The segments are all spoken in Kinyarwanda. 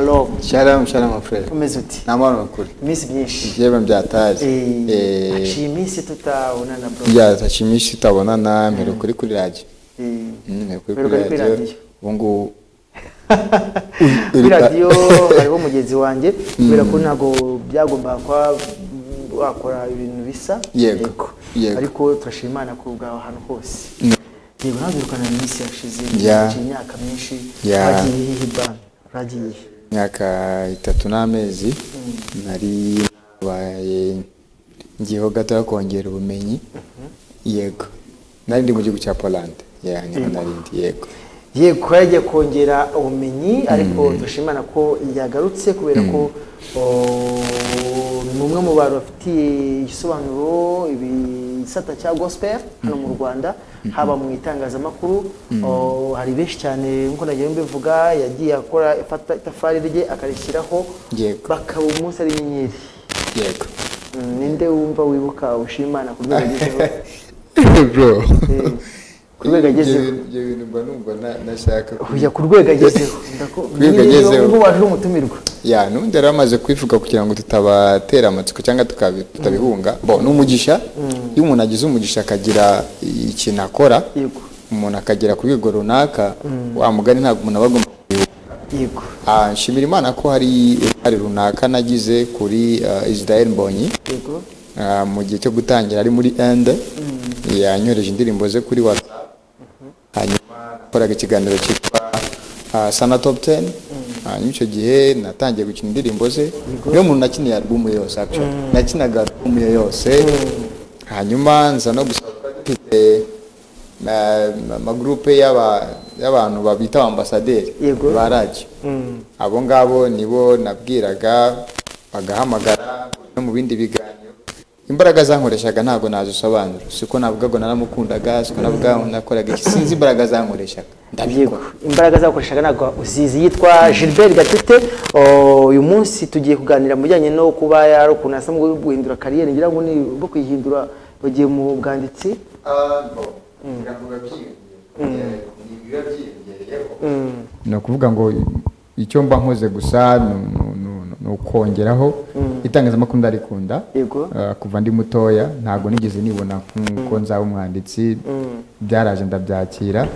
Shalom shalom shalom afurere umeze uti ni amahoro makuru iminsi myinshi ibyema byataje Eh, Eh, haciye iminsi tutabonana bro ya tashimishi tutabonana mbere kuri kuri radiyo Eh, Mm, mbere kuri Mbere kuri kuri kuri radiyo radiyo. ubu ngubu kuri radiyo hariho mugenzi wanjye kubera ko ntabwo byagombaga kuba wakora ibintu bisa Yego, yego. ariko turashima imana ko ubwawe ahantu hose yego ntabwo irukana iminsi yashize Ya. haciye imyaka myinshi Ya. wagiye hehe bana uragiye imyaka itatu n'amezi nari nabaye ngiyeho gato yo kongera ubumenyi yego nari ndi mu gihugu cya polande ya niho Yego. nari ndi yego yego kuba yagiye kongera ubumenyi ariko dushimana ko yagarutse kubera ko o, ni umwe mu bantu bafitiye igisobanuro ibisata cya gospel hano mu rwanda haba mu itangazamakuru o, hari benshi cyane nk'uko nagiye mbivuga yagiye akora ifata itafari rye akarishyiraho Yego. bakaba umunsi ari inyenyeri yego Mm, ninde wumva wibuka ushimana ku rwego agezeho bro Eh, ku rwego agezeho ibyo bintu mba numva na- nashaka kujya ku rwego agezeho Ndako- Ku rwego agezeho. ubwo waje umutumirwa ya n'ubundi yari amaze kubivuga kugira ngo tutabatera amatsiko cyangwa tukabi- tutabihunga bo ni umugisha iyo umuntu agize umugisha akagira ikintu akora yego umuntu akagera ku rwego runaka wa mugani ntabwo umuntu aba agomba kubihuga yego Ah, nshimira imana ko hari uruhare runaka nagize kuri ah, israel mbonyi yego Ah, mu gihe cyo gutangira ari muri ende yanyohereje indirimbo ze kuri whatsapp hanyuma nakoraga ikiganiro cyitwa ah, sana top 10 hanyuma icyo gihe natangiye gukina indirimbo ze niyo muntu nakiniye alubumu ye yose actually nakinaga alubumu ye yose hanyuma nza no gusaba ko mfite ah, amagurupe y'aba- y'abantu babita ambasaderi Yego. ba radiyo abo ngabo nibo nabwiraga bagahamagara no mu bindi biganiro imbaraga zankoreshaga ntabwo nazisobanura siko navugaga naramukundaga siko navuga nakoraga iki sinzi imbaraga zankoreshaga yego ndabikora imbaraga zakoreshaga ntabwo uzizi yitwa gilbert gatete O, uyu munsi tugiye kuganira mu bijyanye no kuba yari ukuntu asa mu guhindura kariyeri ngira ngo ni bwo kuyihindura bagiye mu bwanditsi ni ukuvuga ngo icyo mba nkoze gusa ni- ni- ni- ni ukongeraho itangazamakuru ndarikunda Yego. Ah, kuva ndi mutoya ntabwo nigeze nibona nk'uko nzaba umwanditsi byaraje ndabyakira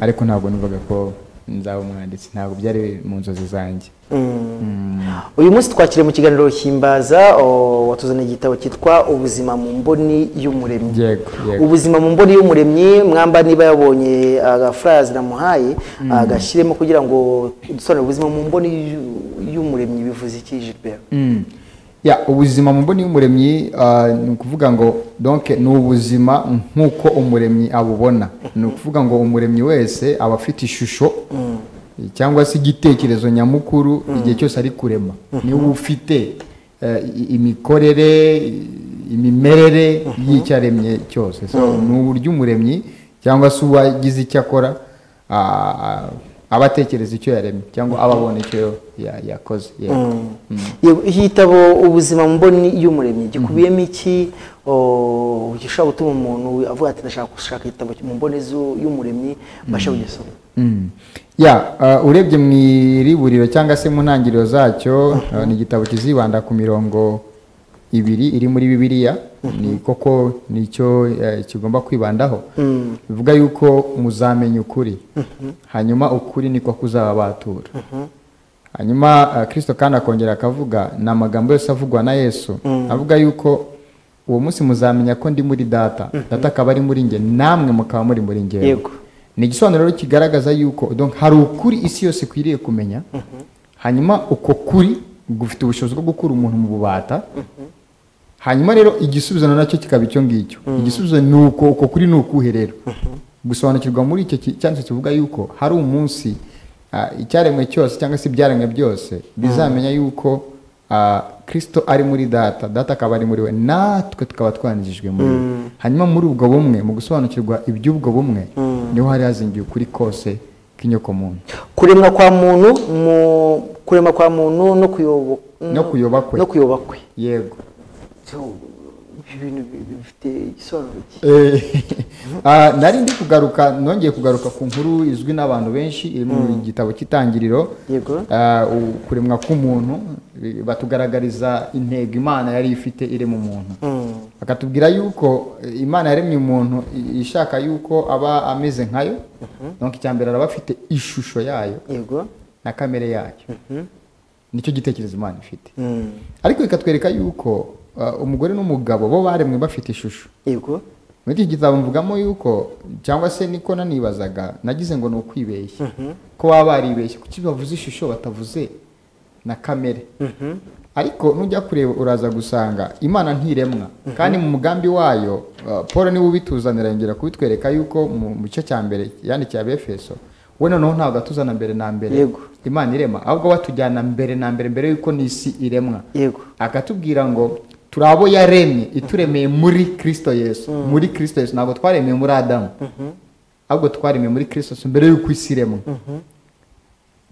ariko ntabwo numvaga ko nzaba umwanditsi ntabwo byari mu nzozi zanjye uyu munsi twakiriye mu kiganiro himbaza o, watuzaniye igitabo cyitwa ubuzima mu mboni y'umuremyi yego yego ubuzima mu mboni y'umuremyi mwamba niba yabonye agafurazi namuhaye agashyiremo kugira ngo dusobanure ubuzima mu mboni y'u- y'umuremyi bivuze iki Gilbert Mm. ya ubuzima mu mboni y'umuremyi ah, ni ukuvuga ngo donc ni ubuzima nk'uko umuremyi abubona ni ukuvuga ngo umuremyi wese aba afite ishusho cyangwa se igitekerezo nyamukuru igihe cyose ari kurema niba ufite eh, i- imikorere i- imimerere y'icyo aremye cyose So, ni uburyo umuremyi cyangwa se uwagize icyo akora ah, aba atekereza icyo yaremye cyangwa aba abona icyo ya- yakoze yego Yego, iki gitabo ubuzima mu mboni y'umuremyi gikubiyemo iki o, gishobora gutuma umuntu avuga ati ndashaka gushaka igitabo mu mboni zu- y'umuremyi mbashe kugisoma Mm. ya uh, urebye mu iriburiro cyangwa se mu ntangiriro zacyo uh, ni igitabo kizibanda ku mirongo ibiri iri muri bibiliya ni koko nicyo eh, kigomba kwibandaho bivuga yuko muzamenya ukuri hanyuma ukuri niko kuzababatura hanyuma uh, kristo kandi akongera akavuga ni amagambo yose avugwa na yesu avuga yuko uwo munsi muzamenya ko ndi muri data data akaba ari muri nge namwe mukaba muri muri ngewe Yego. ni igisobanuro rero kigaragaza yuko donc hari ukuri isi yose ikwiriye kumenya hanyuma uko kuri gufite ubushobozi bwo gukura umuntu mu bubata hanyuma rero igisubizo na nacyo kikaba icyo ngicyo igisubizo ni uko uko kuri ni ukuhe rero gusobanukirwa muri icyo ki- cyanditse kivuga yuko hari umunsi ah, icyaremwe cyose cyangwa se ibyaremwe byose bizamenya yuko ah, kristo ari muri data data akaba ari muri we natwe tukaba twanigijwe muri we hanyuma muri ubwo bumwe mu gusobanukirwa iby'ubwo bumwe niho hari hazingiye ukuri kose k'inyokomuntu kuremwa kwa muntu mu kuremwa kwa muntu no kuyobo No kuyoba kwe. no kuyoba kwe yego ibintu bi- bifite igisobanuro ki Eh, ah, nari ndi kugaruka nongeye kugaruka ku nkuru izwi n'abantu benshi iri mu gitabo cy'itangiriro yego Ah, u- kuremwa k'umuntu eh, batugaragariza intego imana yari ifite irema umuntu Mm. bakatubwira yuko eh, imana yaremye umuntu i- ishaka yuko aba ameze nkayo donc icyambere araba afite ishusho yayo yego na kamere yayo nicyo gitekerezo imana ifite Mm. ariko ikatwereka yuko ah, umugore n'umugabo bo baremwe bafite ishusho yego muri iki gitabo mvugamo yuko cyangwa se niko nanibazaga nagize ngo ni ukwibeshya ko baba baribeshye kuki bavuze ishusho batavuze na kamere ariko nujya kureba uraza gusanga imana ntiremwa kandi mu mugambi wayo uh, paul niwe ubituzanira yongera kubitwereka yuko mu mu gice cya mbere yandikiye abefeso we noneho ntabwo atuzana mbere na mbere Yego. imana irema ahubwo batujyana mbere na mbere mbere yuko n'isi iremwa yego akatubwira ngo turi abo yaremye ituremeye muri kirisito yesu muri kirisito yesu ntabwo twaremeye muri adamu ahubwo twaremeye muri kirisito yesu mbere y'uko isi iremwa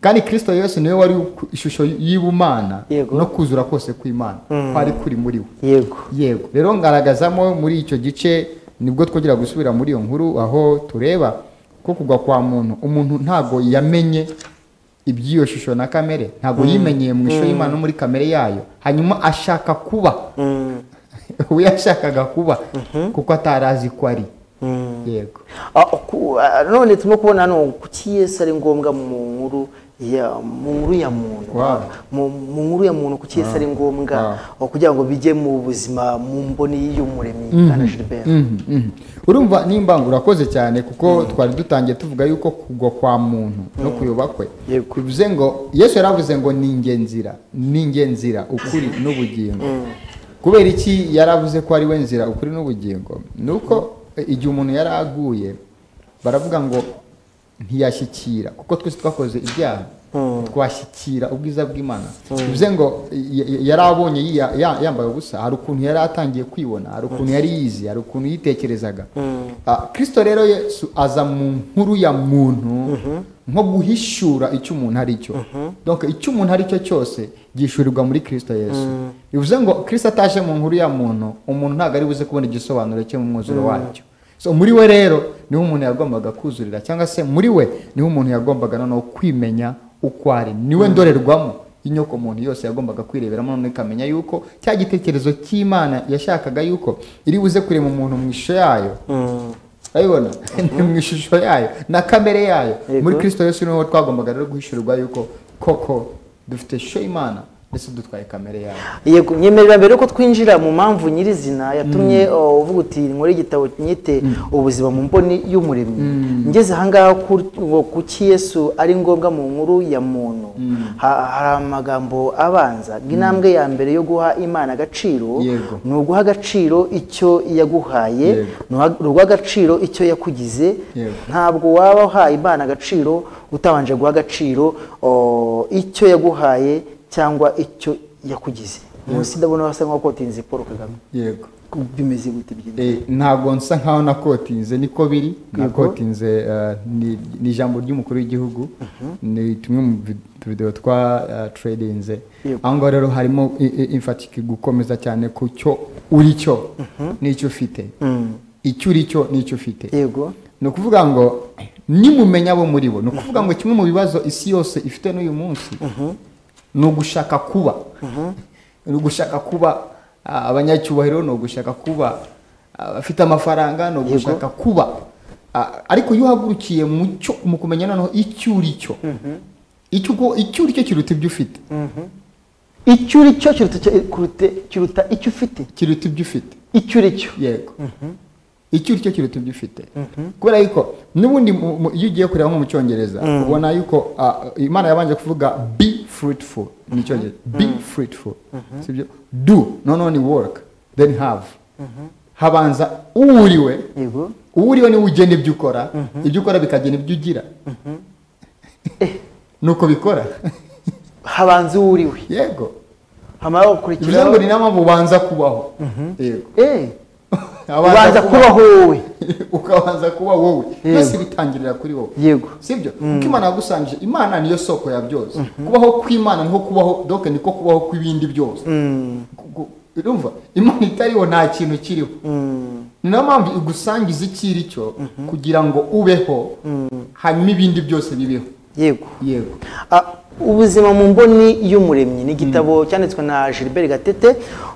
kandi kirisito yesu niwe wari ku- ishusho y'ubumana Yego. no kuzura kose kw'imana Mm. kwari kuri muri we yego yego rero ngaragazamo muri icyo gice nibwo twongera gusubira muri iyo nkuru aho tureba ko kugwa kwa muntu umuntu ntabwo yamenye iby'iyo shusho na kamere ntabwo yimenyeye mu ishusho y'imana no muri kamere yayo hanyuma ashaka kuba Mm. we yashakaga kuba kuko atarazi ko ari Mm. yego Ah, ku- ah, none turimo kubona hano kuki yesu ari ngombwa mu nkuru ya mu nkuru ya muntu Wow. mu mu nkuru ya muntu kuki yesu ari ngombwa oh, kugira ngo bijye mu buzima mu mboni y'umuremyi bwana gilbert Mhm, mhm. urumva nimba urakoze cyane kuko twari dutangiye tuvuga yuko kugwa kwa muntu no kuyoba kwe Yego. bivuze ngo yesu yaravuze ngo ni njye nzira ni njye nzira ukuri n'ubugingo kubera iki yaravuze ko ari we nzira ukuri n'ubugingo ni uko eh, igihe umuntu yari aguye baravuga ngo ntiyashyikira kuko twese twakoze ibyaha twashyikira ubwiza bw'imana bivuze ngo y- y- yari abonye yiya- ya- yambaye ubusa hari ukuntu yari atangiye kwibona hari ukuntu yari yizi hari ukuntu yitekerezaga Ah, kristo rero yesu aza mu nkuru ya muntu nko guhishura icyo umuntu ari cyo donc icyo umuntu ari cyo cyose gishurirwa muri kristo yesu bivuze ngo kristo ataje mu nkuru ya muntu umuntu ntabwo ari buze kubona igisobanuro cye mu mwuzuro wacyo so muri we rero niho umuntu yagombaga kuzurira cyangwa se muri we niho umuntu yagombaga noneho kwimenya uko ari niwe ndorerwamo inyoko muntu yose yagombaga kwireberamo noneho ikamenya yuko cya gitekerezo cy'imana yashakaga yuko iri buze kurema umuntu mu ishusho yayo urabibona ni mu ishusho yayo na kamere yayo Yego. muri kirisito yesu niho twagombaga rero guhishurirwa yuko koko dufite ishusho y'imana ndetse dutwaye kamere yayo yego nyemerera mbere yuko twinjira mu mpamvu nyirizina yatumye oh, uvuga uti nkore igitabo nyite ubuzima mu mboni y'umuremyi ngeze ahangaha ku- ngo kuki yesu ari ngombwa mu nkuru ya muntu Ha- hari amagambo abanza intambwe ya mbere yo guha imana agaciro Yego. ni uguha agaciro icyo yaguhaye Yego. ni uha- ni uguha agaciro icyo yakugize Yego. ntabwo waba uhaye imana agaciro utabanje guha agaciro oh, icyo yaguhaye cyangwa icyo yakugize munsi ndabona basa nkaho kotinze paul kagame yego bimeze gute byine Eh, ntabwo nsa nkaho nakotinze niko biri Yego. nakotinze eh, ni ni ijambo ry'umukuru w'igihugu ni tumwe mu vi- videwo twa eh, tradinze Yego. aho ngaho rero harimo i- i- infatike gukomeza cyane ku cyo uri cyo n'icyo ufite icyo uri cyo n'icyo ufite yego ni ukuvuga ngo nimumenya abo muri bo ni ukuvuga ngo kimwe mu bibazo isi yose ifite n'uyu munsi ni ugushaka kuba ni ugushaka kuba ah, abanyacyubahiro ni ugushaka kuba ah, abafite amafaranga ni ugushaka kuba ah, ariko iyo uhagurukiye mu cyo mu kumenya noneho icyo uri cyo icyo uko- icyo uri cyo kiruta ibyo ufite icyo uri cyo kiruta icyo- kurute- kiruta icyo ufite kiruta ibyo ufite icyo uri cyo yego icyo uri cyo kiruta ibyo ufite kubera yuko n'ubundi mu- mu- iyo ugiye kureba nko mu cyongereza ubona yuko ah, imana yabanje kuvuga be fruitful mu cyongereza be fruitful sibyo do noneho ni work then have habanza uwuriwe yego uwuriwe niwe ugena ibyo ukora ibyo ukora bikagena ibyo ugira nuko bikora habanza uwo uri we yego hamara bivuze ngo ni gukurikiraho na mpamvu ubanza kubaho yego Eh, Abanza ubanza kubaho wowe ukabanza kuba wowe Yego. byose bitangirira kuri wowe yego sibyo kuko imana yagusangije imana niyo soko ya byose kubaho kw'imana niho kubaho doke niko kubaho kw'ibindi byose Ku- ku- urumva imana itariho nta kintu kiriho ni nayo mpamvu igusangiza ikiri cyo kugira ngo ubeho hanyuma ibindi byose bibeho yego yego Ah, ubuzima mu mboni y'umuremyi ni igitabo cyanditswe na gilbert gatete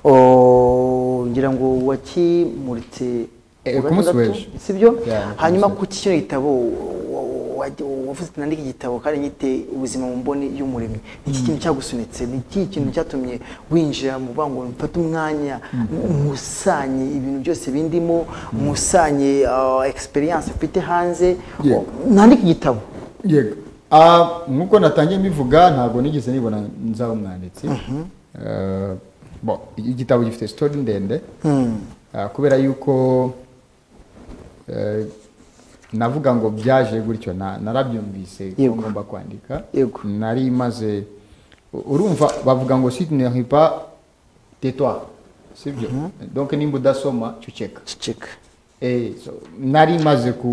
oh, ngira ngo wakimuritse Eh, ku wa ku munsi gatandatu, w'ejo. sibyo Yeah, ku hanyuma munsi ku kino gitabo wa- wa- wa- wavuze ati nandika igitabo kandi nyite ubuzima mu mboni y'umuremyi ni iki kintu cyagusunitse ni iki kintu cyatumye winjira mu bango mfate umwanya nkusanye ibintu byose bindimo nkusanye ah, experience mfite hanze Yeah. nandika igitabo yego Ah, nk'uko natangiye mbivuga ntabwo nigeze nibona nzaba umwanditsi Eh, bo, igitabo gifite sitori ndende Ah, kubera yuko eh, navuga ngo byaje gutyo na- narabyumvise ko Yego. ngomba kwandika Yego. nari maze u- urumva bavuga ngo si ne ris pas tais-toi sibyo donc nimba udasoma cuceka ceceka Eh, so, nari maze ku-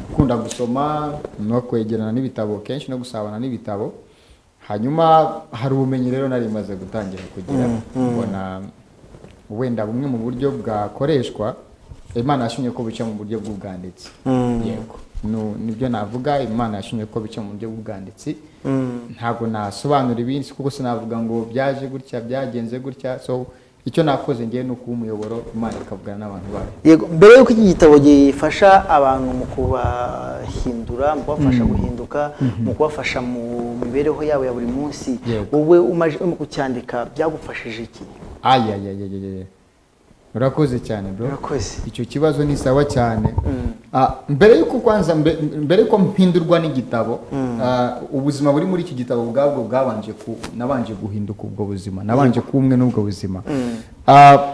gukunda gusoma no kwegerana n'ibitabo kenshi no gusabana n'ibitabo hanyuma hari ubumenyi rero nari maze gutangira kugira mbona wenda bumwe mu buryo bwakoreshwa imana yashimye ko buca mu buryo bw'ubwanditsi yego Nu- nibyo navuga imana yashimye ko bica mu buryo bw'ubwanditsi ntabwo nasobanura ibindi kuko sinavuga ngo byaje gutya byagenze gutya so icyo nakoze ngewe ni ukuba umuyoboro imana ikavugana n'abantu bayo yego mbere y'uko iki gitabo gifasha abantu mu kubahindura mu kubafasha guhinduka mu kubafasha mu mibereho yabo ya buri munsi Yego. wowe umaze urimo kucyandika byagufashije iki ayayayayayaya urakoze cyane bro urakoze icyo kibazo ni sawa cyane Ah, mbere yuko kwanza mbe- mbere yuko mpindurwa n'igitabo ah, ubuzima buri muri iki gitabo ubwabwo bwabanje ku nabanje guhinduka ubwo buzima nabanje kuba umwe n'ubwo buzima Ah,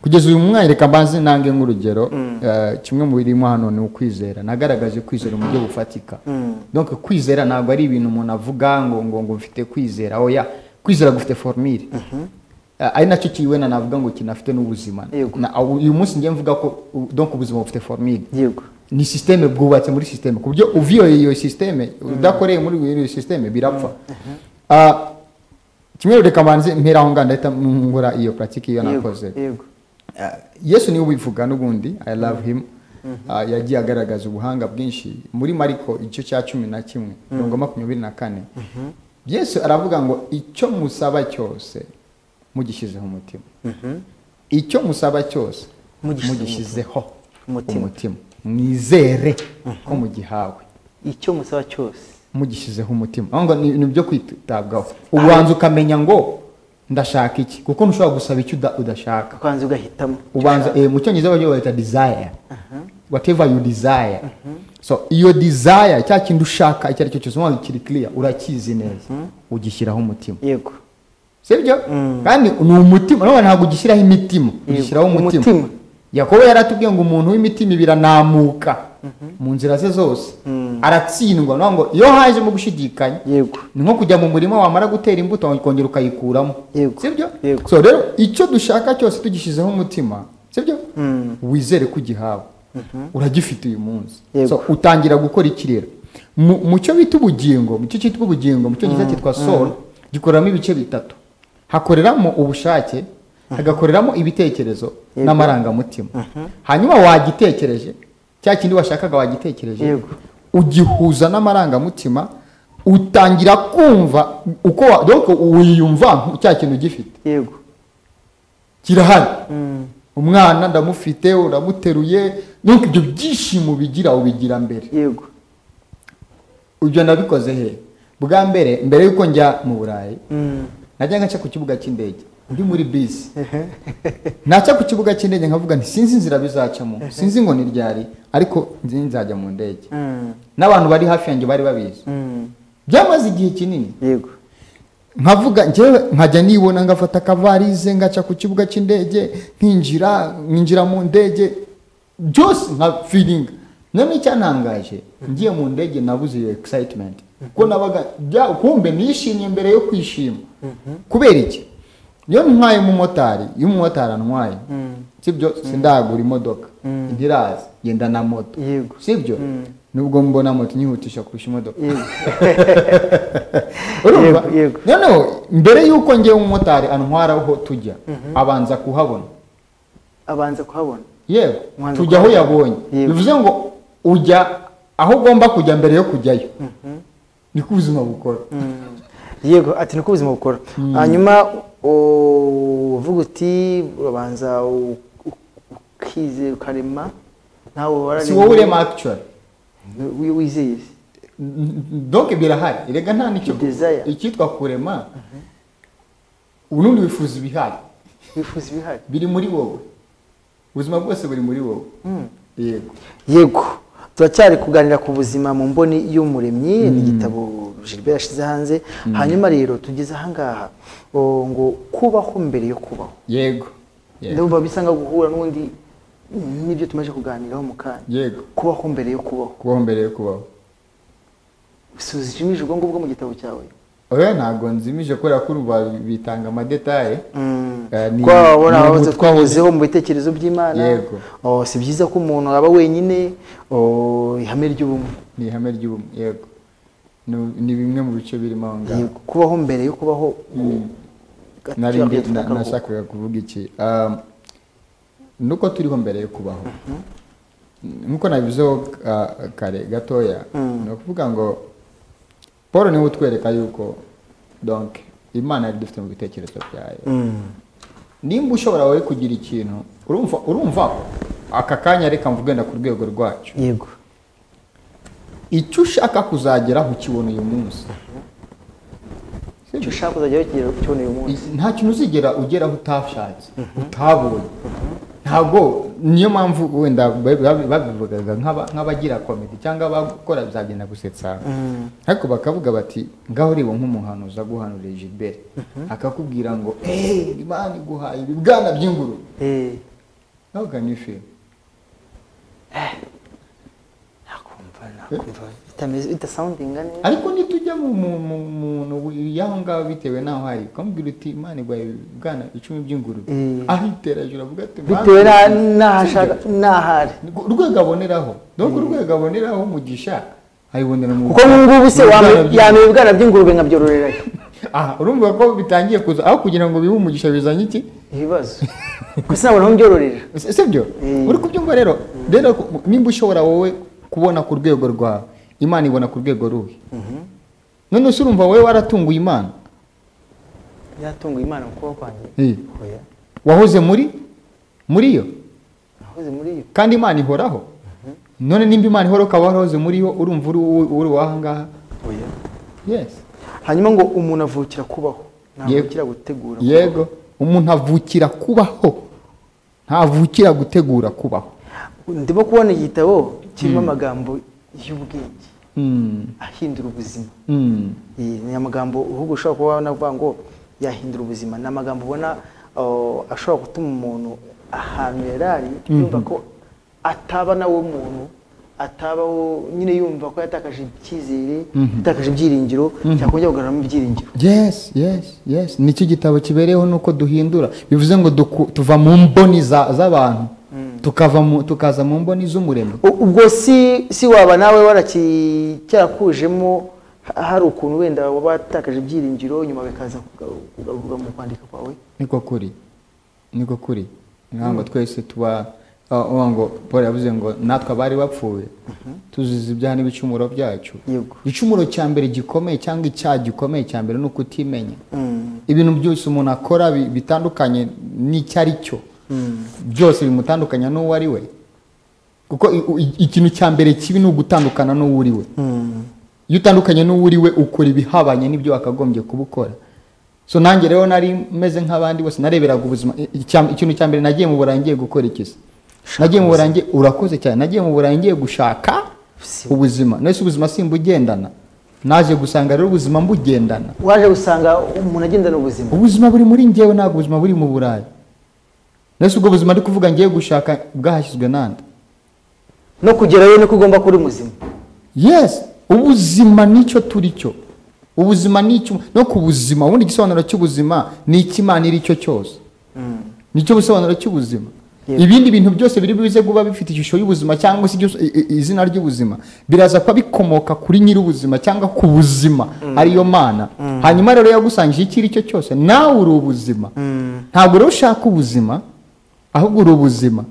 kugeza uyu mwanya reka mbanze nange nk'urugero ah, kimwe mu birimo hano ni ukwizera nagaragaje kwizera mu buryo bufatika donc kwizera ntabwo ari ibintu umuntu avuga ngo ngo ngo mfite kwizera oya kwizera gufite formire Ah, ari nacyo kiwena navuga ngo kinafite n'ubuzima Yego. Na- aho- uyu munsi njye mvuga ko u- donc ubuzima bufite formide yego ni sisiteme bwubatse muri sisiteme ku buryo uviyoye iyo sisiteme udakoreye muri iyo sisiteme birapfa Ah, kimwe reka manzi mpera aho ngaho ndahita ngura iyo puratike iyo yego nakoze yego Ah, yesu niwe ubivuga n'ubundi i love him Ah, yagiye agaragaza ubuhanga bwinshi muri mariko igice cya cumi na kimwe mirongo makumyabiri na kane yesu aravuga ngo icyo musaba cyose mugishyizeho umutima icyo musaba cyose Mugishyizeho mugishyizeho umutima. umutima mwizere ko mugihawe icyo musaba cyose mugishyizeho umutima aho ngo ni ni ibyo kwitabwaho ubanza ukamenya ngo ndashaka iki kuko ntushobora gusaba icyo uda- udashaka ukanza ugahitamo ubanza eh, mu cyongereza baryo bayita desire whatever you desire so iyo desire cya kintu ushaka icyo ari cyo cyose waba kiri clear urakizi neza ugishyiraho umutima yego sibyo kandi ni umutima none ntabwo ugishyiraho imitima ugishyiraho umutima umutima. yakobo yaratubwiye ngo umuntu w'imitima ibiri anamuka mu nzira ze zose aratsindwa ni ukuvuga ngo iyo hajemo gushidikanya yego ni nko kujya mu murima wamara gutera imbuto ukongera ukayikuramo Yego. sibyo Yego. so rero icyo dushaka cyose tugishyizeho umutima sibyo wizere ko ugihawe uragifite uyu munsi Yego. so utangira gukora iki rero Mu- mu cyo bita ubugingo mu cyo cyitwa ubugingo mu cyo gisa cyitwa soul gikoreramo ibice bitatu hakoreramo ubushake hagakoreramo ibitekerezo n'amarangamutima hanyuma wagitekereje cya kindi washakaga wagitekereje Yego. ugihuza n'amarangamutima utangira kumva uko wa- donc wiyumva nk- cya kintu ugifite yego kirahari umwana ndamufite uramuteruye donc ibyo byishimo ubigira ubigira mbere yego ibyo nabikoze he bwa mbere mbere y'uko njya mu burayi Mm. najyaga nca ku kibuga cy'indege ndi muri bisi naca ku kibuga cy'indege nkavuga nti sinzi inzira bizacamo sinzi ngo ni ryari ariko nzi nzajya mu ndege Mm. n'abantu bari hafi yanjye bari babizi Mm. byamaze igihe kinini yego nkavuga njyewe nkajya nibona ngafata akavarize ngaca ku kibuga cy'indege nkinjira nkinjira mu ndege byose nka filinga noneho icyantangaje ngiye mu ndege nabuze iyo excitement kuko nabaga bya- kumbe nishimye mbere yo kwishima kubera iki iyo ntwaye umumotari iyo umumotari antwaye sibyo sindagura imodoka ntirazi yenda na moto Yego. sibyo nubwo mbona moto inyihutisha kurusha imodoka Yego. urumva Yego, yego. noneho mbere y'uko ngewe umumotari antwara aho tujya abanza kuhabona abanza kuhabona yewe Mwanza tujya aho kwa- yabonye Yego. bivuze ngo ujya aho ugomba kujya mbere yo kujyayo niko ubuzima bukora yego ati niko ubuzima bukora hanyuma u- uvuga uti urabanza u- u- ukizera ukarema ntawe si wararema wowe urema actually wi- wizeye se? donc birahari erega nta nicyo Desire. icyitwa kurema ubundi wifuza ibihari wifuza ibihari biri muri wowe ubuzima bwose buri muri wowe yego yego turacyari kuganira ku buzima mu mboni y'umuremyi ni igitabo Gilbert yashyize hanze hanyuma rero tugeze ahangaha o, ngo kubaho mbere yo kubaho yego yego ndumva bisa nka guhura n'undi n'ibyo tumaze kuganiraho mu kanya yego kubaho mbere yo kubaho kubaho mbere yo kubaho suzijimije ubwo ngubwo mu gitabo cyawe oya ntabwo nzimije kubera ko urumva bitanga amadetaye Eh, ni- twabona ni abahoze umutwe twahozeho mu bitekerezo by'imana Yego. Oh, si byiza ko umuntu aba wenyine oh, ihame ry'ubumwe ni ihame ry'ubumwe yego Nu- ni bimwe mu bice birimo aho ngaho Yego, kubaho mbere yo kubaho Gato nari tuba ndi- dufite na- akaruhuko. nashakaga kuvuga iki Um, nuko turiho mbere yo kubaho nkuko nabivuzeho uh, kare gatoya ni ukuvuga ngo paul niwe utwereka yuko donc imana yari dufite mu bitekerezo byayo Mm. nimba ushobora wari kugira ikintu urumva urumva aka kanya reka mvuge na ku rwego rwacyo yego icyo ushaka kuzageraho ukibona uyu munsi icyo ushaka kuzajya kigera cyone uyu munsi I- nta kintu uzigera ugeraho utashatse utabonye ntabwo niyo mpamvu wenda ba- ba- babivugaga nk'aba- nk'abagira komedi cyangwa abakora bizagenda gusetsa ariko bakavuga bati ngaho ureba nk'umuhanuzi aguhanuriye gilbert akakubwira ngo eee imana iguhaye ibibwana by'ingurube Eh, nawe ugana ifi nakumva nakumva bitameze bidasoundinga neza ariko nitujya mu mu- mu- muntu y'aho ngaho bitewe n'aho ari ukamubwira uti imana iguhaye ibibwana icumi by'ingurube Mm. ahitera hejuru avuga ati bitewe "Mana, na- n'aho ashaka n'aho ari urwego aboneraho donc urwego aboneraho umugisha ayibonera mu kuko ubu ngubu se mu wamenya- bwana bw'inka. yamenya ibibwana by'ingurube nkabyororerayo aha urumva ko bitangiye kuza aho kugira ngo bibe umugisha bizanye iki ibibazo gusa nabona aho mbyororera si si byo Mm. uri kubyumva rero rero ku- nimba ushobora wowe kubona ku rwego rwawe imana ibona ku rwego ruhe none se urumva wowe waratunguye imana byatunguye imana mu kubaho kwanjye Eh, oya wahoze muri muri yo nahoze muri iyo kandi imana ihoraho none nimba imana ihoraho ukaba warahoze muri yo urumva uri uri wahangaha oya yesi hanyuma ngo umuntu avukira kubaho ntavukira gutegura kubaho. yego umuntu avukira kubaho ntavukira gutegura kubaho ndimo kubona igitabo kirimo amagambo y'ubwenge Mm, ahindura ubuzima mm, Eh, ni amagambo ahubwo ushobora kuba navuga ngo yahindura ubuzima ni amagambo ubona oh, ashobora gutuma umuntu ahantu yari ari yumva ko ataba nawe muntu atabaho nyine yumva ko yatakaje icyizere yatakaje ibyiringiro cyakongera kugaruramo ibyiringiro yes yes yes nicyo gitabo kibereyeho nuko duhindura bivuze ngo duku- tuva mu mboni za- z'abantu tukava mu- tukaza mu mboni z'umuremyi U- ubwo si si waba nawe waraki- cyarakujemo ha- hari ukuntu wenda wabatakaje ibyiringiro nyuma bikaza kuga- kugaruka mu kwandika kwawe niko kuri niko kuri nkaho ngo twese tuba ah, uvuga ngo paul yavuze ngo natwe abari bapfuye tuzize ibyaha n'ibicumuro byacu Yego. igicumuro cya mbere gikomeye cyangwa icyaha gikomeye cya mbere ni ukutimenya ibintu byose umuntu akora bi- bitandukanye n'icyo ari cyo byose bimutandukanya n'uwo ari we kuko i- i- ikintu cya mbere kibi ni ugutandukana n'uwo uri we iyo utandukanye n'uwo uri we ukora ibihabanye n'ibyo wakagombye kuba ukora so nanjye rero nari meze nk'abandi bose nareberaga ubuzima i- icya- ikintu cya mbere nagiye mu burayi ngiye gukora ikisi nagiye mu burayi ngiye- urakoze cyane nagiye mu burayi ngiye gushaka Si- ubuzima nese ubuzima simbugendana naje gusanga rero ubuzima mbugendana waje gusanga umuntu agendana ubuzima ubuzima buri muri njyewe ntabwo ubuzima buri mu burayi nese ubwo buzima ndi kuvuga ngiye gushaka bwahashyizwe nande no kugerayo niko ugomba kuba uri muzima yes ubuzima nicyo turi cyo ubuzima nicyo no ku buzima ubundi igisobanuro cy'ubuzima ni icyo imana iri cyo cyose nicyo busobanuro cy'ubuzima Yego. ibindi bintu byose biri buze kuba bifite ishusho y'ubuzima cyangwa se igisu- i- i- izina ry'ubuzima biraza kuba bikomoka kuri nyir'ubuzima cyangwa ku buzima ariyo mana hanyuma rero yagusangije icyo ari cyo cyose nawe uri ubuzima ntabwo rero ushaka ubuzima ahubwo uri ubuzima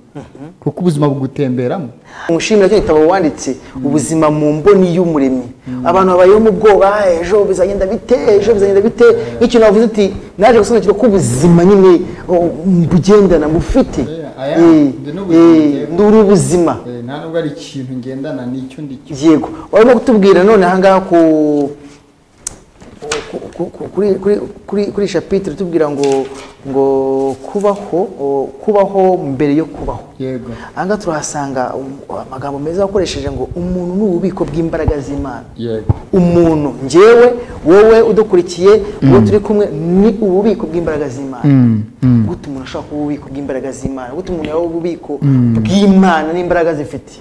kuko ubuzima bugutemberamo umushimira cyo gitabo wanditse ubuzima mu mboni y'umuremyi abantu babayeho mu bwoba ejo bizagenda bite ejo bizagenda bite nk'ikintu wavuze uti naje gusobanukirwa ko ubuzima nyine oh, bugendana bufite Yeah, aya, Eh, ndi n'ubuzima eh, njyewe. ndi uri ubuzima nta nubwo ari ikintu ngendana n'icyo ndicyo yego warimo kutubwira none ahangaha ku ku- ku- ku- kuri kuri kuri kuri shapitire tubwira ngo ngo kubaho oh, kubaho mbere yo kubaho yego ahangaha turahasanga um- amagambo meza wakoresheje ngo umuntu ni ububiko bw'imbaraga z'imana yego umuntu njyewe wowe udukurikiye uwo turi kumwe ni ububiko bw'imbaraga z'imana gute umuntu ashobora kuba ububiko bw'imbaraga z'imana gute umuntu yaba ububiko bw'imana n'imbaraga zifite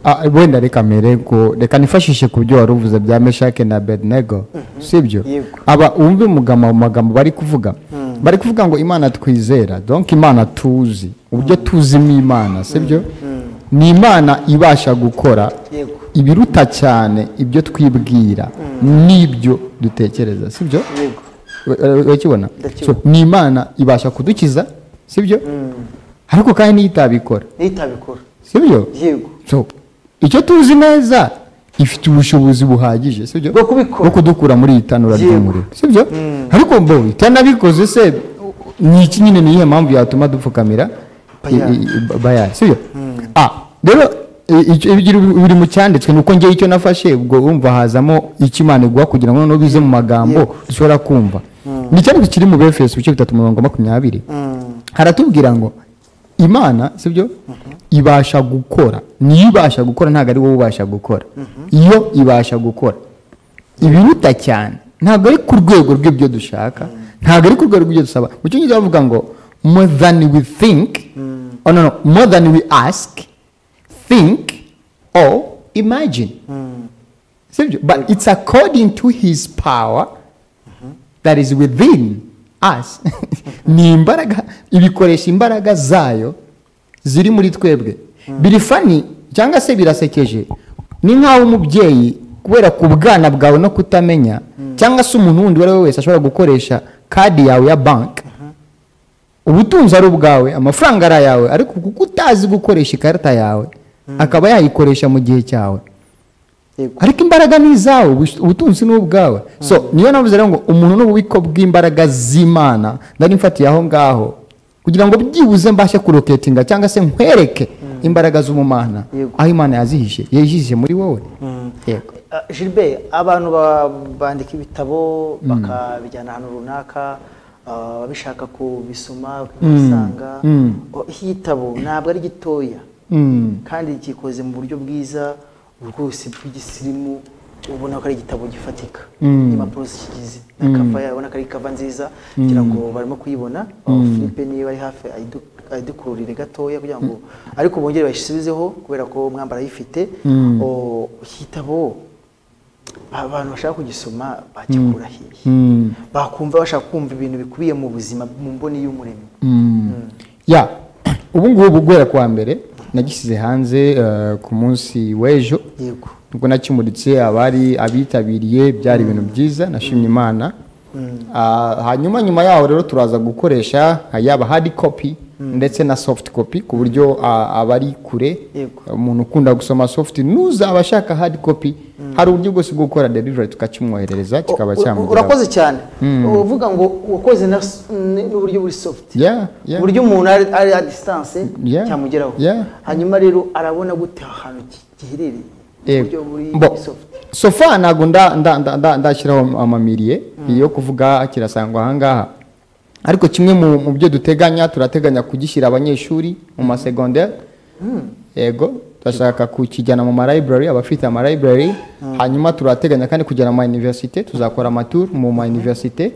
Ah, wenda reka mbere ko reka nifashishe ku byo wari uvuze bya meshake na bedenego sibyo Yego. aba wumve umugama- mu magambo bari kuvuga bari kuvuga ngo imana twizera donc imana tuzi uburyo tuzimo imana sibyo ni imana ibasha gukora Yego. ibiruta cyane ibyo twibwira n'ibyo dutekereza sibyo yego We- we- urakibona Ndakibona. So, ni imana ibasha kudukiza sibyo ariko kandi n'iyo itabikora nitabikora sibyo yego so icyo tuzi neza ifite ubushobozi buhagije sibyo Bwo kubikora. bwo kudukura muri iyi tanura Yego. ry'umuriro sibyo ariko mbo itanabikoze se ni iki nyine niyihe mpamvu yatuma dupfukamira i- Bayari. i- i- bayari sibyo Ah, rero i- icyo- ibiri biri mu cyanditswe ni uko ngewe icyo nafashe ubwo wumva hazamo icyo imana iguha kugira ngo noneho bize mu magambo dushobora kumva ni icyanditswe kiri mu befeso ibice bitatu mirongo makumyabiri haratubwira ngo imana sibyo ibasha gukora niyo ibasha gukora ntabwo ari wowe ubasha gukora iyo ibasha gukora ibiruta cyane ntabwo ari ku rwego rw'ibyo dushaka ntabwo ari ku rwego rw'ibyo dusaba mu cyongereza bavuga ngo more than we think oh, no, no, more than we ask think or imagine sibyo but it's according to his power that is within us ni imbaraga ibikoresha imbaraga zayo ziri muri twebwe biri fani cyangwa se birasekeje ni nk'aho umubyeyi kubera ku bwana bwawe no kutamenya cyangwa se umuntu wundi uwo ari we wese ashobora gukoresha kadi yawe ya banki ubutunzi ari ubwawe amafaranga ari ayawe ariko kuko utazi gukoresha ikarita yawe akaba yayikoresha mu gihe cyawe yego ariko imbaraga ni izawe ubus- ubutunzi ni ubwawe so niyo navuze rero ngo umuntu ni ububiko bw'imbaraga z'imana nari mfatiye aho ngaho kugira ngo byibuze mbashe kuroketinga cyangwa se nkwereke imbaraga z'umumana Yego. aho imana yazihishe yazihishe muri wowe yego Ah, Gilbert abantu ba- bandika ibitabo bakabijyana ahantu runaka ah, bishaka kubisoma bakabisanga Mm. Oh, iki gitabo ntabwo ari gitoya Mm. kandi gikoze mu buryo bwiza rwose bw'igisirimu ubona ko ari igitabo gifatika Mm. impapuro zikigize na kava yayo ubona ko ari kava nziza kugira ngo barimo kuyibona Oh, Philippe niba ari hafi ayidu- ayidukururire gatoya kugira ngo ariko bongere bayisubizeho kubera ko mwambara ayifite Mm. Oh, iki gitabo abantu bashaka kugisoma bakikura hehe Mm. bakumva bashaka kumva ibintu bikubiye mu buzima mu mboni y'umuremyi ya ubu ngubu guhera kuwa mbere nagishyize hanze eh, ku munsi w'ejo yego ubwo nakimuritse abari abitabiriye byari ibintu byiza nashimye imana Ah, hanyuma nyuma yaho rero turaza gukoresha ah, yaba hard copy ndetse na soft copy ku buryo ah, abari kure Yego. umuntu ukunda gusoma soft nuzaba ashaka hard copy hari uburyo bwose bwo gukora delivery tukakimwoherereza kikaba U- u- cyamugeraho urakoze cyane uvuga ngo wakoze na s- n- n'uburyo buri soft Yeah, yeah. uburyo umuntu ari ari a distance Yeah. cyamugeraho Yeah. hanyuma rero arabona gute ahantu ki- giherereye uburyo buri soft sofa ntabwo nda- nda- nda- nda- ndashyiraho amamiriye yo kuvuga kirasangwa ahangaha ariko kimwe mu mu byo duteganya turateganya kugishyira abanyeshuri mu masegonderi yego turashaka kukijyana mu marayiburari abafite amarayiburari hanyuma turateganya kandi kujyana mu mayuniverisite tuzakora amaturu mu mayuniverisite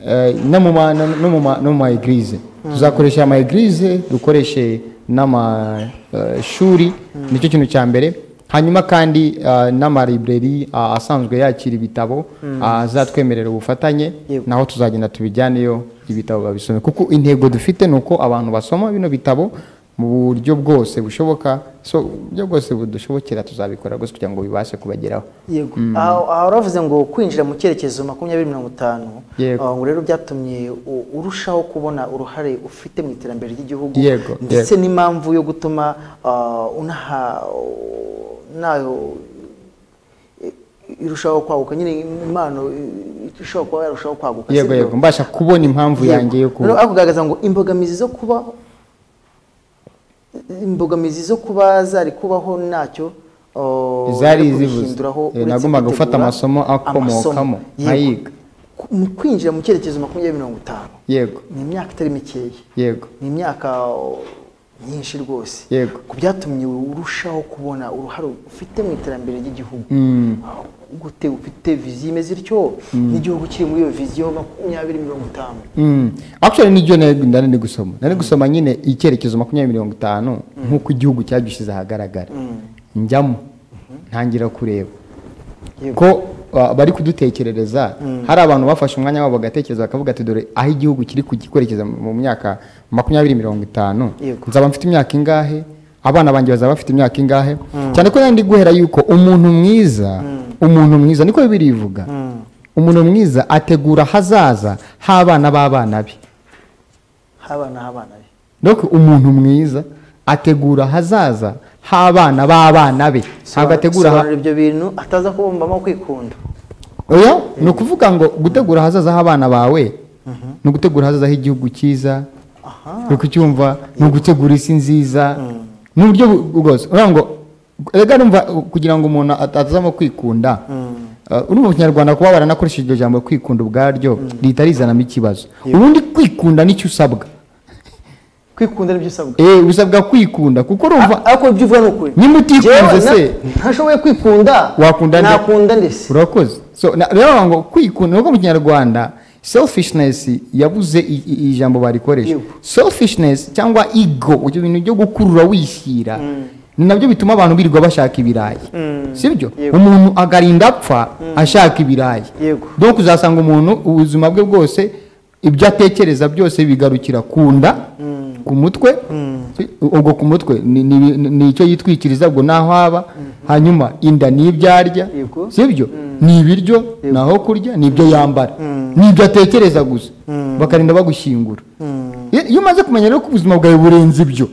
eh, no mu ma- no- no mu ma- no mu mayegirize tuzakoresha amayegirize dukoreshe n'amashuri nicyo kintu cya mbere hanyuma kandi ah, n'amalibreri ah, asanzwe yakira ibitabo ah, azatwemerera ubufatanye Yego. naho tuzagenda tubijyaneyo ibitabo babisome kuko intego dufite ni uko abantu basoma bino bitabo mu buryo bwose bushoboka so uburyo bwose budushobokera tuzabikora rwose kugira ngo bibashe kubageraho yego aho aho uravuze ngo kwinjira mu cyerekezo makumyabiri mirongo itanu Yego. aho ngo rero byatumye u- urushaho kubona uruhare ufite mu iterambere ry'igihugu Yego, ndetse n'impamvu yo gutuma ah, unaha nayo i- irushaho kwaguka nyine impano i- ishobora kuba yarushaho kwaguka yego sibyo? yego mbasha kubona impamvu Yego. yanjye yo kuba Rero aho kugaragaza ngo imbogamizi zo kuba imbogamizi zo kuba zari kubaho ntacyo o, Zari ariko zibuze. bihinduraho Eh, uretse nagombaga kwitegura gufata amasomo akomokamo, amasomo. nkayiga. Yego. Mu kwinjira mu cyerekezo makumyabiri mirongo itanu yego ni imyaka itari mikeya yego ni imyaka o, myinshi rwose Yego. ku byatumye urushaho kubona uruhare ufite mu iterambere ry'igihugu Mm. gute ufite viziyo imeze ityo n'igihugu kiri muri iyo viziyo makumyabiri mirongo itanu Mm. Actually nibyo nari nari ndi gusoma nari gusoma nyine icyerekezo makumyabiri mirongo itanu nk'uko igihugu cyadushyize ahagaragara njyamo ntangira kureba Yego. ko uh, bari kudutekerereza hari abantu bafashe umwanya wabo bagatekereza bakavuga ati dore aho igihugu kiri kugikwerekeza mu myaka makumyabiri mirongo itanu Yego. nzaba mfite imyaka ingahe abana banjye bazaba bafite imyaka ingahe cyane ko nari ndi guhera yuko umuntu mwiza umuntu mwiza niko bibiri ivuga umuntu mwiza ategura ahazaza h'abana b'abana be habana habana be donc umuntu mwiza ategura ahazaza h'abana b'abana be ntabwo ategura ha- Sobanura ibyo bintu ataza kubumbamo kwikunda oya ni ukuvuga ngo gutegura ahazaza h'abana bawe ni ugutegura ahazaza h'igihugu cyiza ni ukucyumva ni ugutegura isi nziza ni uburyo bu- bwose uravuga ngo rega numva uh, kugira ngo umuntu at- atazamo kwikunda uh, urumva mu kinyarwanda kuba baranakoresheje iryo jambo kwikunda ubwaryo rihita rizanamo ikibazo ubundi kwikunda nicyo usabwa kwikunda nibyo usabwa Eh, usabwa kwikunda kuko urumva ariko ibyo uvuga ni ukuri Niba utikunze Jewe na- se? ntashoboye kwikunda Wakunda nde? nakunda ndese urakoze so na- rero bavuga ngo kwikunda nuko mu kinyarwanda selfishness yabuze i- i- ijambo barikoresha Yego. selfishness cyangwa ego ibyo bintu byo gukurura wishyira ni nabyo bituma abantu birirwa bashaka ibirayi sibyo Yego. umuntu agarinda apfa ashaka ibirayi Yego. donc uzasanga umuntu ubuzima bwe bwose ibyo atekereza byose bigarukira ku nda ku mutwe ubwo ku mutwe ni- ni- ni ni icyo yitwikiriza ubwo naho aba hanyuma inda ni ibyo arya Yego. sibyo ni ibiryo ni aho kurya ni ibyo yambara ni ibyo atekereza gusa bakarinda bagushyingura Iyo- iyo umaze kumenya rero ko ubuzima bwawe burenze ibyo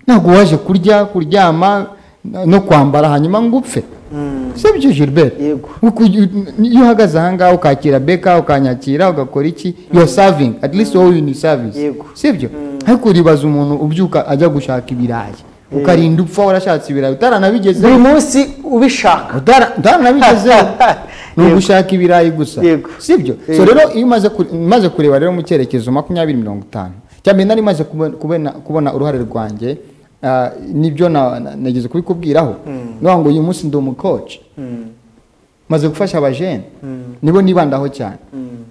ntabwo waje kurya kuryama na- no kwambara hanyuma ngo upfe sibyo gilbert Yego. Uku- iyo uhagaze ahangaha ukakira beka ukanyakira ugakora iki yo saving at least wowe ni service Yego. sibyo ariko uribaza umuntu ubyuka ajya gushaka ibirayi ukarinda upfa warashatse ibirayi utaranabigezeho buri munsi ubishaka Utara- utaranabigezeho ni Yego. ugushaka ibirayi gusa Yego. sibyo so Yego. rero iyo umaze kure- umaze kureba rero mu cyerekezo makumyabiri mirongo itanu cyambere nari maze kubona, kubona uruhare rwanjye ah, nibyo na- na- nageze kubikubwiraho nuvuga ngo uyu munsi ndi umukoci maze gufasha abajene nibo nibandaho cyane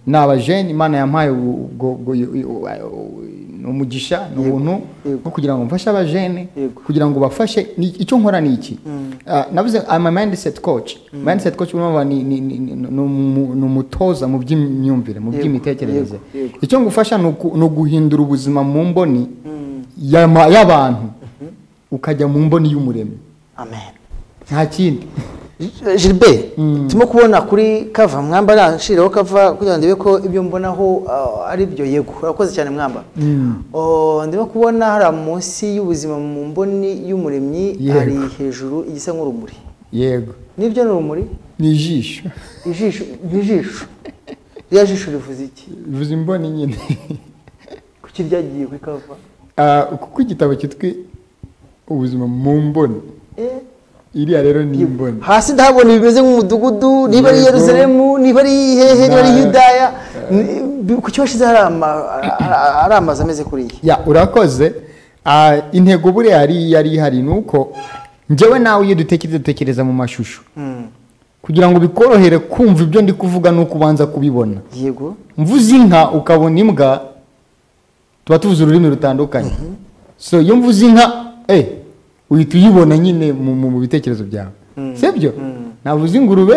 ni abajene imana yampaye ubu- ubwo- ubwo- u- u- ni umugisha ni ubuntu Yego. bwo kugira ngo mfashe abajene Yego. kugira ngo bafashe ni- icyo nkora ni iki Ah, navuze ama mindset coach mindset coach urumva ni ni- ni- ni- ni umu- ni umutoza mu by'imyumvire mu Yego, by'imitekerereze yego, yego. icyo ngufasha ni uku- ni uguhindura ubuzima mu mboni y'ama- y'abantu ukajya mu mboni y'umuremyi amen nta kindi Gi- Gilbert turimo kubona kuri kava mwamba nanshiraho kava kugira ngo ndebe ko ibyo mbonaho ah, ari byo yego urakoze cyane mwamba Oh, ndimo kubona hari munsi y'ubuzima mu mboni y'umuremyi Yego. hari hejuru igisa nk'urumuri yego nibyo ni urumuri ni ijisho ijisho ni ijisho rya jisho rivuze iki bivuze imboni nyine kuki ryagiye kuri kava Ah, kuko igitabo cyitwa ubuzima mu mboni Eh, iriya rero ni imboni hasi ndahabona bimeze nk'umudugudu niba ari Yego. yeruzalemu niba ari hehe niba ari Na- yudaya ni- ku cyashize hari ama- hari amazu ameze kuriya ya urakoze Ah, intego buriya yari yari ihari ni uko njyewe nawe iyo dutekereza dutekereza mu mashusho kugira ngo bikorohere kumva ibyo ndi kuvuga ni uko ubanza kubibona yego mvuze inka ukabona imbwa tuba tuvuze ururimi rutandukanye so iyo mvuze inka eh uhita uyibona nyine mu- mu mu bitekerezo byawe sibyo navuze ingurube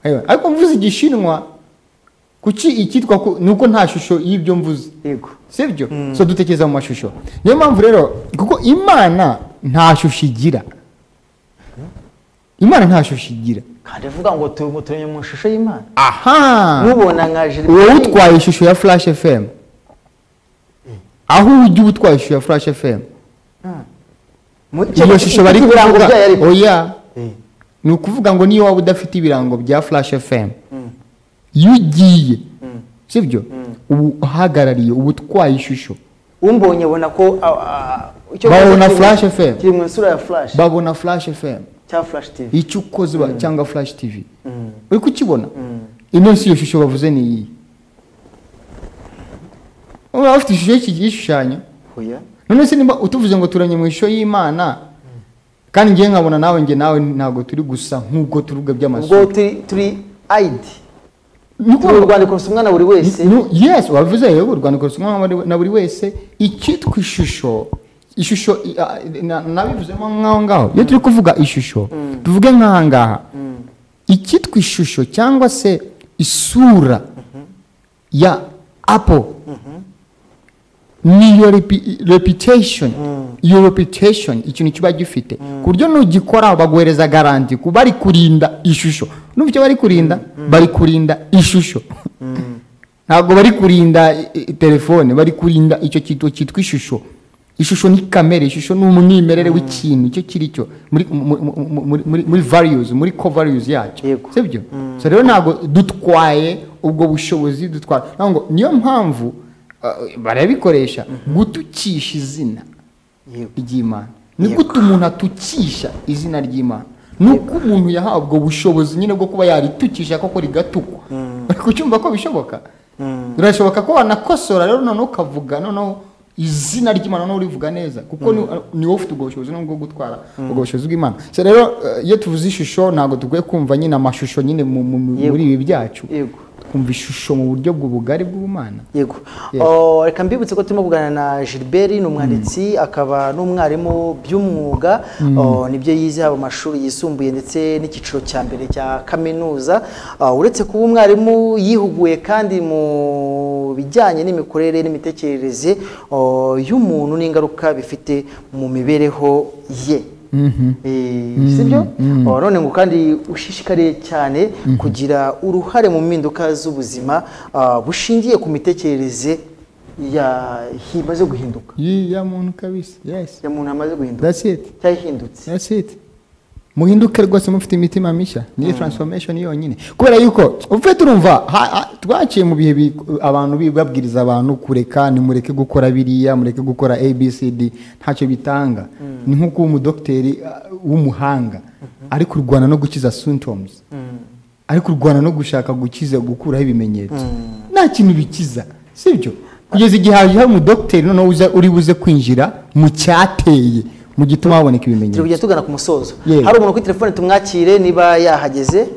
ewe, ariko mvuze igishinwa kuki icyitwa ku- ni uko nta shusho y'ibyo mvuze yego sibyo so dutekereza mu mashusho niyo mpamvu rero kuko imana nta shusho igira imana nta shusho igira kandi avuga ngo tu- turi mu ishusho y'imana aha mubona nka wowe jiriberi utwaye ishusho ya flash fm aho ujya uba utwaye ishusho ya flash fm iyo shusho bari kuvuga kuvuga oya Eh. ni ukuvuga ngo niyo waba udafite ibirango bya flash fm iyo ugiye sibyo ubu uhagarariye uba utwaye ishusho umbonye abona ko ah, ah, icyo Babona kiri mu- Flash FM. kiri mu isura ya flash babona flash fm cya flash tv icyo ukoze ba- cyangwa flash tv uri kukibona ino si iyo shusho bavuze ni iyi uba ufite ishusho y'iki gishushanyo oya none se niba utuvuze ngo turanye mu ishusho y'imana kandi ngewe nkabona nawe njye nawe ntabwo turi gusa nk'ubwo turuga ubwo by'amasura turi turi ayidi Ni uko- turi urwandiko rusomwa na buri wese Nu- yes wabivuze yewe urwandiko rusomwa na buri- na buri wese icyitwa ishusho ishusho i- a- na- nabivuzemo nk'aho ngaho iyo turi kuvuga ishusho tuvuge nk'aha ngaha icyitwa ishusho cyangwa se isura ya apple niyo repi- reputation iyo reputation ikintu kiba gifite ku buryo nugikora baguhereza garanti ku bari kurinda ishusho n'ubu icyo bari kurinda bari kurinda ishusho ntabwo bari kurinda i- i- telefone bari kurinda icyo kintu cyitwa ishusho ishusho ni kamere ishusho ni umwimerere w'ikintu icyo kiri cyo muri mu- mu- mu- muri- muri- muri values muri co values yacyo Yego. sibyo so rero ntabwo dutwaye ubwo bushobozi dutwara ntabwo ngo niyo mpamvu uh, barabikoresha gutukisha izina Yego. ry'imana ni gute umuntu atukisha izina ry'imana ni uko umuntu yahawe ubwo bushobozi nyine bwo kuba yaritukisha koko rigatukwa uri kucyumva ko bishoboka birashoboka ko wanakosora rero noneho ukavuga noneho izina ry'imana noneho urivuga neza kuko ni- ni wowe ufite ubwo bushobozi noneho bwo gutwara ubwo bushobozi bw'imana So rero eh, iyo tuvuze ishusho ntabwo dukwiye kumva nyine amashusho nyine mu- mu- mu- Yego. muri ibi byacu yego twumva ishusho mu buryo bw'ubugari bw'ubumana yego Yes. Oh, reka mbibutse ko turimo kuganira na gilbert ni umwanditsi akaba n'umwarimu by'umwuga Oh, nibyo yize haba amashuri yisumbuye ndetse n'icyiciro cya mbere cya kaminuza Ah, uretse kuba umwarimu yihuguye kandi mu bijyanye n'imikorere n'imitekerereze oh, y'umuntu n'ingaruka bifite mu mibereho ye Eh, sibyo Oh, none ngo kandi ushishikariye cyane kugira uruhare mu mpinduka z'ubuzima ah, bushingiye ku mitekerereze ya- imaze guhinduka Yee, ya muntu kabisa yes ya muntu amaze guhinduka that's it cyangwa ihindutse That's it. muhinduke rwose mufite imitima mishya niyo transformation yonyine kubera yuko uvuye turumva ha- ha- twaciye mu bihe bi- abantu bi- babwiriza abantu kureka nimureke gukora biriya mureke gukora abcd ntacyo bitanga ni nko kuba umudogiteri uh, w'umuhanga ari kurwana no gukiza symptoms ari kurwana no gushaka gukiza gukuraho ibimenyetso nta kintu bikiza sibyo kugeza igihe haje umudogiteri noneho uza- uri buze kwinjira mu cyateye mu gituma haboneka ibimenyetso turi kujya tugana ku musozo Yego. hari umuntu kuri telefone tumwakire niba yahageze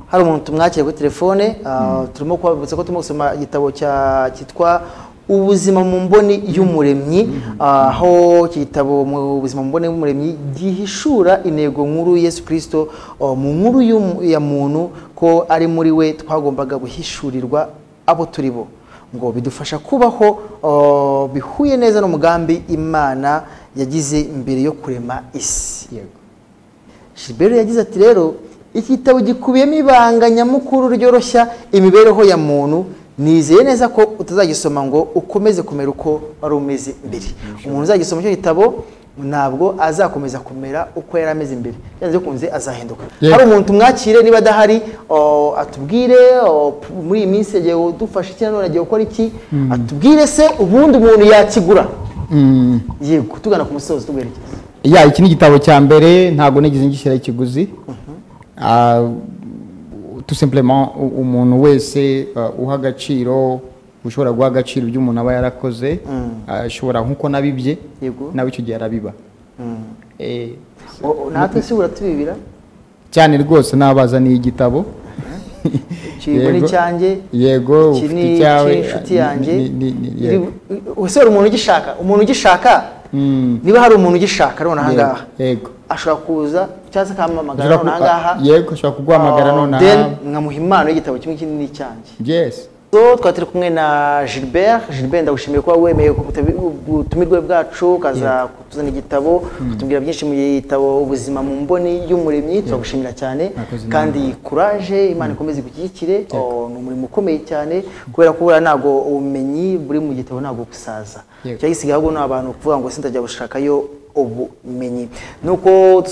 hari umuntu tumwakire kuri telefone ah, turimo kubabutsa ko turimo gusoma igitabo cya- cyitwa ubuzima mu mboni y'umuremyi Ah, aho iki gitabo mu buzima mu mboni y'umuremyi gihishura intego nkuru yesu kirisito oh, mu nkuru y'umu- ya muntu ko ari muri we twagombaga guhishurirwa abo turi bo ngo bidufasha kubaho oh, bihuye neza n'umugambi imana yagize mbere yo kurema isi Yego. Shibero yagize ati rero iki gitabo gikubiyemo ibanga nyamukuru ryoroshya imibereho ya muntu nizeye neza ko utazagisoma ngo ukomeze kumera uko wari umeze mbere umuntu uzagisoma icyo gitabo ntabwo azakomeza kumera uko yari ameze mbere byanze bikunze azahinduka Yego. hari umuntu tumwakire niba adahari o, atubwire o, p- muri iyi minsi yagiye udufasha iki nanone agiye gukora iki atubwire se ubundi umuntu yakigura Mm. yego tugana ku musozo tugwerekeza ya iki ni igitabo cya mbere ntabwo nigeze ngishyira ikiguzi Ah, tout simplement u- umuntu wese ah, uha agaciro ushobora guha agaciro ibyo umuntu aba yarakoze ah, ashobora nk'uko nabibye Yego. nawe icyo gihe arabiba Eh, O- o, natwe si uratubibira cyane rwose nabazaniye igitabo kibona Yego. icyanjye yego iki ufite ni icyawe icy'inshuti ah, yanjye ni- ni- ni- yego. ese hari umuntu ugishaka umuntu ugishaka Mm. niba hari umuntu ugishaka arona ahangaha yego ashobora kuza cyangwa se akampamagara Ushobora ku- none ahangaha yego ushobora kuguhamagara Ah, none then aha nkamuha impano y'igitabo kimwe kinini cyanjye yes so twari turi kumwe na gilbert gilbert ndagushimiye kuba wemeye ku butabi- ubutumirwe bwacu ukaza kutuzana igitabo kutubwira byinshi mu gitabo ubuzima mu mboni y'umuremyi turagushimira cyane Murakoze kandi kuraje imana ikomeze igushyigikire Oh, ni umurimo ukomeye cyane kubera ko buriya ntabwo ubumenyi buri mu gitabo ntabwo busaza Yego. cyagisigaye ahubwo ni abantu kuvuga ngo sinzajya gushakayo ubumenyi nuko dusoje